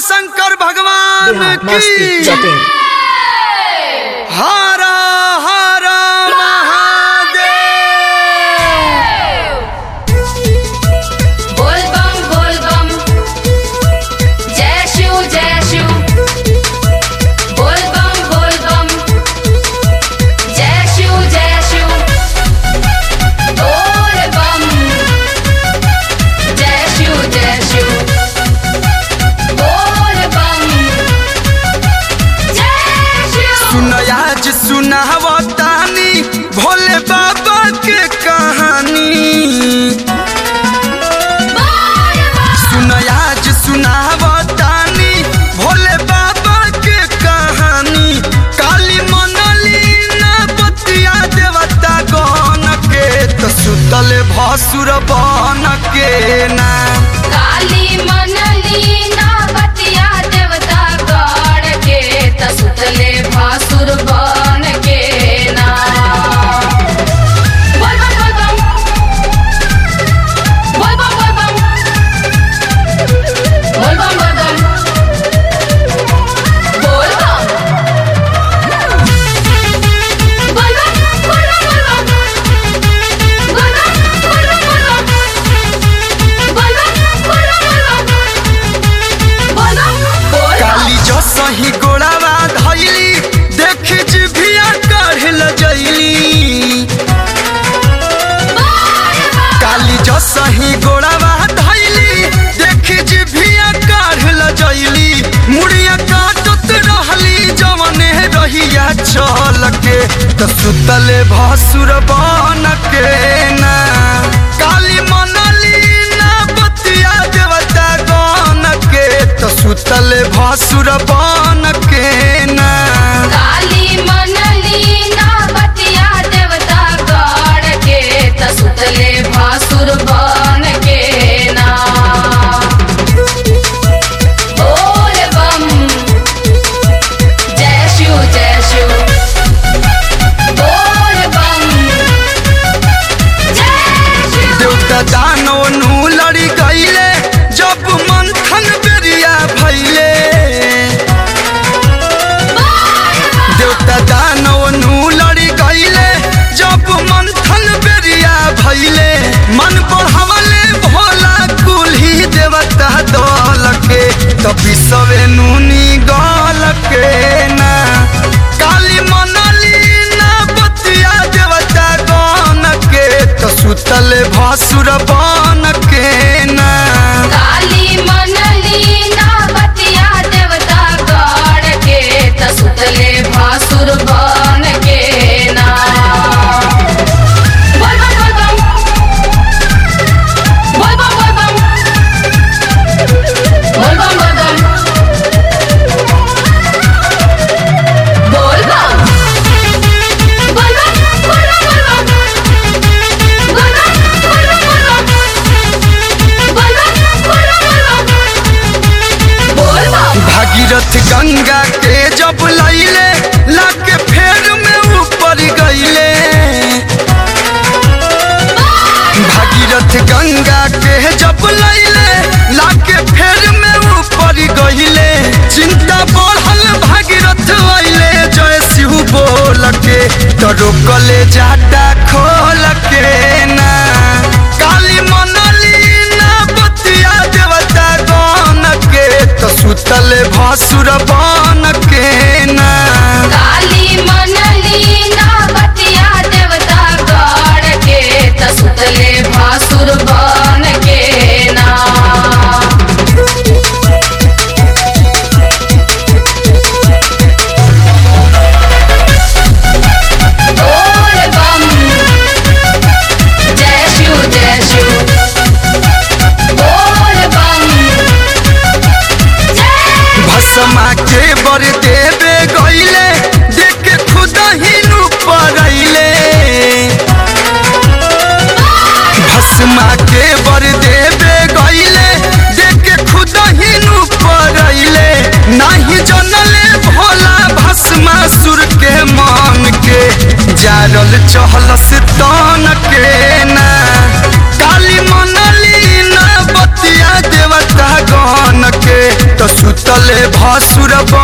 शंकर भगवान बिहार की मस्ती चटिंग हरा हरा महादेव बोल बम बोल बम जय शिव जय शिव बोल बम बोल बम जय शिव जय शिव बोल बम जय शिव जय शिव बोल बम जय शिव सुनयाज सुनावतानी भोले बाबा के कहानी बोल बम सुनयाज सुनावतानी भोले बाबा के कहानी काली मनली ना बतिया देवता गन के तो सुतल भसुर बन के ना काली मनली ना बतिया देवता गण के तसुतले भासुर बन के ना बोल बम बोल बम बोल बम बोल बम बोल बम बोल बम बोल बम बोल बम बोल बम बोल बम बोल बम बोल बम बोल बम बोल बम बोल बम बोल बम बोल बम काली जो सही गोड़ावा धैली देख जिभिया काढ़ल जैली काली जो सही गोड़ावा धैली देख जिभिया काढ़ल जैली मुड़िया काटत रहली जवने रहिया चल के तो सुतले भसुर बन के ना काली मनली ना बतिया देवता गन के तो सुतले भसुर बन के ना काली मनली ना बतिया देवता गण के तसुतले भासुर बन के ना बोल बम जय शिव जय शिव बोल बम जय शिव देवता दानो नु लड़ी गईले जब मंथन बेरिया भैले देवता दानो नु लड़ी गईले जब मंथन बेरिया भैले मन बढ़ावले भोला कुल्ही देवता दल के तभी सवे नूनी गल के ना काली मनली ना बतिया देवता गन के तो सुतल भसुर बन के ना काली मनली ना बतिया देवता गण के तसुतले भासुर बन के ना बोल बम बोल बम बोल बम बोल बम बोल बम बोल बम बोल बम बोल बम बोल बम बोल बम बोल बम बोल बम बोल बम बोल बम बोल बम भागीरथ गंगा के जब लैले लाके फेर में ऊपर गईले भागीरथ गंगा के जब लैले लाके फेर में ऊपर गईले चिंता बढ़ल भागीरथ अइले जय शिव बोल के तो रोकले जाटा खोल के ना काली मनली ना बतिया देवता गन के तो सुतल भसुर बन के ना काली मनली ना बतिया देवता गण के तसुतले भासुर बन के ना बोल बम जय शिव जय शिव बोल बम जय भसमा के असुर